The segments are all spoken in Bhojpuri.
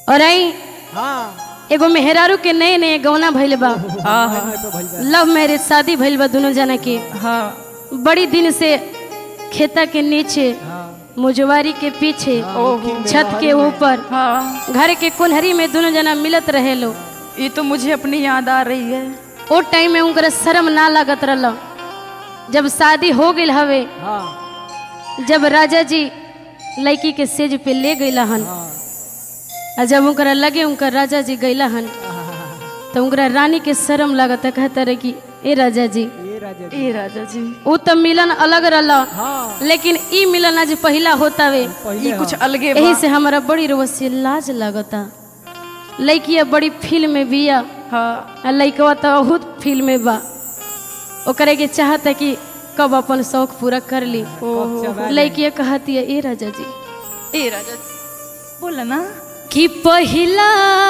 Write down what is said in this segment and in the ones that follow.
और आई हाँ एगो मेहरारू के नए नए गौना भइल बा हाँ हाँ तो भइल बा। लव मैरिज शादी भइल बा दोनों जना के हाँ बड़ी दिन से खेता के नीचे हाँ मुजवारी के पीछे ओहो छत के ऊपर हाँ घर के कुल्हरी में दोनों जना मिलत रहे लो ये तो मुझे अपनी याद आ रही है ओ टाइम में उनकर शर्म ना लागत रहल जब शादी हो गई हवे हाँ जब राजा जी लड़की के सेज पे ले गईला हन हाँ आ जब उनकरा लगे उनकर राजा जी गईला हन तो उनकरा रानी के शर्म लागत कहता रहे कि ए राजा जी ये राजा जी। ए राजा जी उ तो मिलन अलग रहल हाँ लेकिन ई मिलन आज पहला होतावे पहले ये कुछ हाँ। अलगे यही बा से हमारा बड़ी रोसे लाज लागता लड़किया बड़ी फील्ड में बिया हाँ आ लड़कवा तो बहुत फील्ड में बा ओकरे के चाहता कि कब अपन शौक पूरा कर ली कब चबा ले। लड़किया कहती है ए राजा जी ए राजा जी बोला ना कि पहिला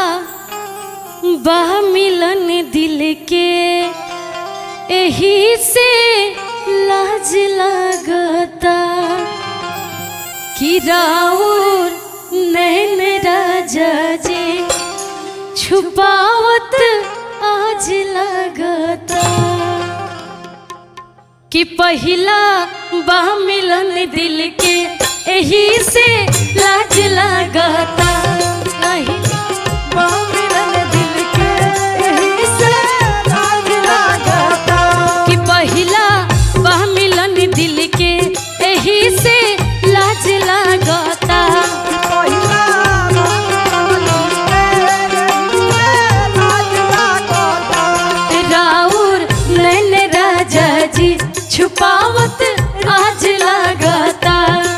बा मिलन दिल के एही से लाज लागता कि राउर नैन राजा जी छुपावत आज लागता कि पहिला बा मिलन दिल के एही से लाज लागता नहीं बा मिलन दिल के एही से लाज लागता कि पहिला बा मिलन दिल के एही से लाज लागता राउर नैन राजा जी छुपावत आज लागता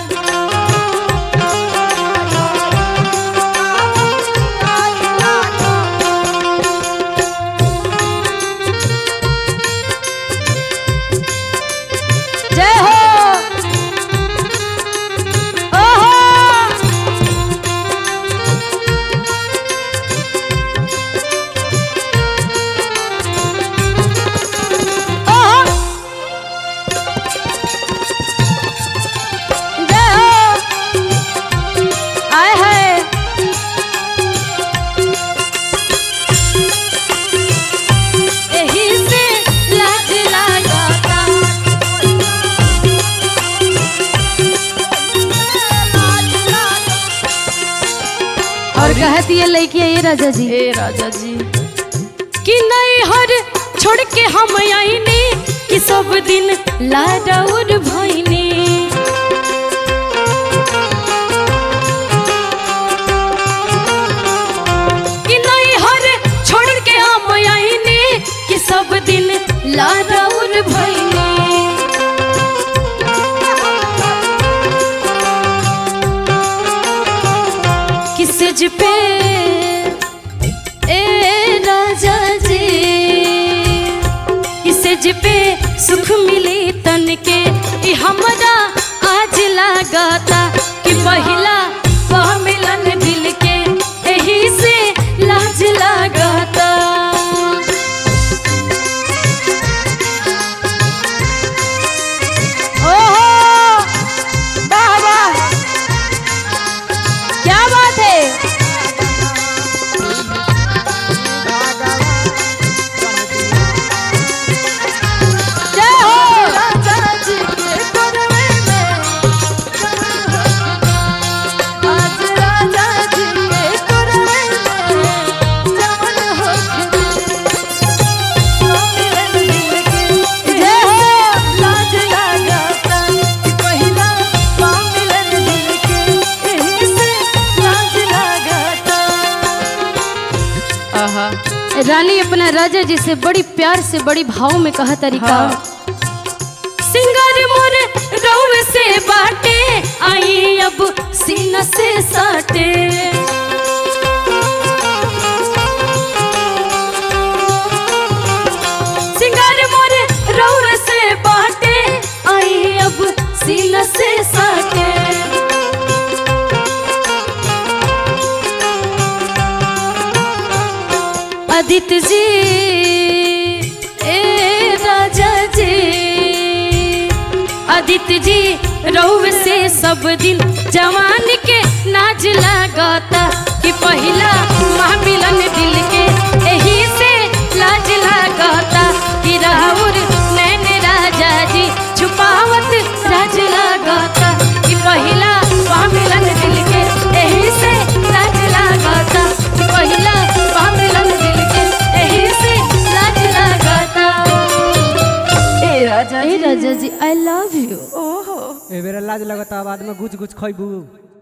जय हो ओहो ओहो जय हो आए है एही से लाज लागता और कहती है लड़की ये राजा जी ए राजा जी कि नहीं हर छोड़ के हम आईने कि सब दिन लाडौर भइने कि नहीं हर छोड़ के हम आईने कि सब दिन लाडौर भइने किस पे ए राजा जी इसे पे सुख मिली तन के ई हमरा आज लागता कि पहिला वह मिलन दिल के एही से लाज लागता ओहो वाह वाह क्या बात है जय हो जय हो आहा रानी अपना राजा जी से बड़ी प्यार से बड़ी भाव में कहा तरीका हाँ। सिंगार मोर रौन से बाटे आई अब सीना से साटे सिंगार मोर रौन से बाटे आई अब सीना से साटे आदित्य जी ए राजा जी आदित्य जी रहुव से सब सब दिल जवान के नाच लागता कि पहिला महामिलन दिल के एही से लाज लागता कि राहुल नैन राजा जी छुपावत राज लागता कि पहिला महामिलन दिल के एही से लाज लागता कि पहिला महामिलन दिल के एही से लाज लागता ए राजा ए राजा जी आई लव यू ओहो ए बेरा लाज लगता बाद में गुच गुच खइबू